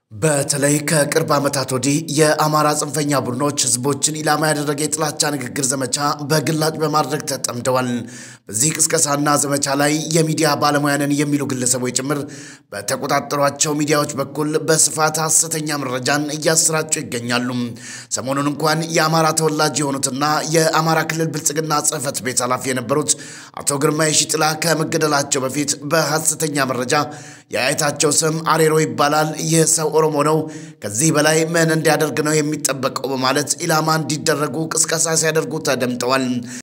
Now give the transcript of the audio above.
በተለይ ከቅርብ ዓመታት ወዲህ የአማራ ጽንፈኛ ቡድኖች ህዝቦችን ኢላማ ያደረገ የጥላቻ ንግግር ዘመቻ በግላጭ በማድረግ ተጠምደዋል። በዚህ ቅስቀሳና ዘመቻ ላይ የሚዲያ ባለሙያንን የሚሉ ግለሰቦች ጭምር በተቆጣጠሯቸው ሚዲያዎች በኩል በስፋት ሐሰተኛ መረጃን እያሰራጩ ይገኛሉ። ሰሞኑን እንኳን የአማራ ተወላጅ የሆኑትና የአማራ ክልል ብልጽግና ጽሕፈት ቤት ኃላፊ የነበሩት አቶ ግርማ የሺጥላ ከመገደላቸው በፊት በሐሰተኛ መረጃ የአያታቸው ስም አሬሮ ይባላል፣ ይህ ሰው ኦሮሞ ነው፣ ከዚህ በላይ ምን እንዲያደርግ ነው የሚጠበቀው በማለት ኢላማ እንዲደረጉ ቅስቀሳ ሲያደርጉ ተደምጠዋል።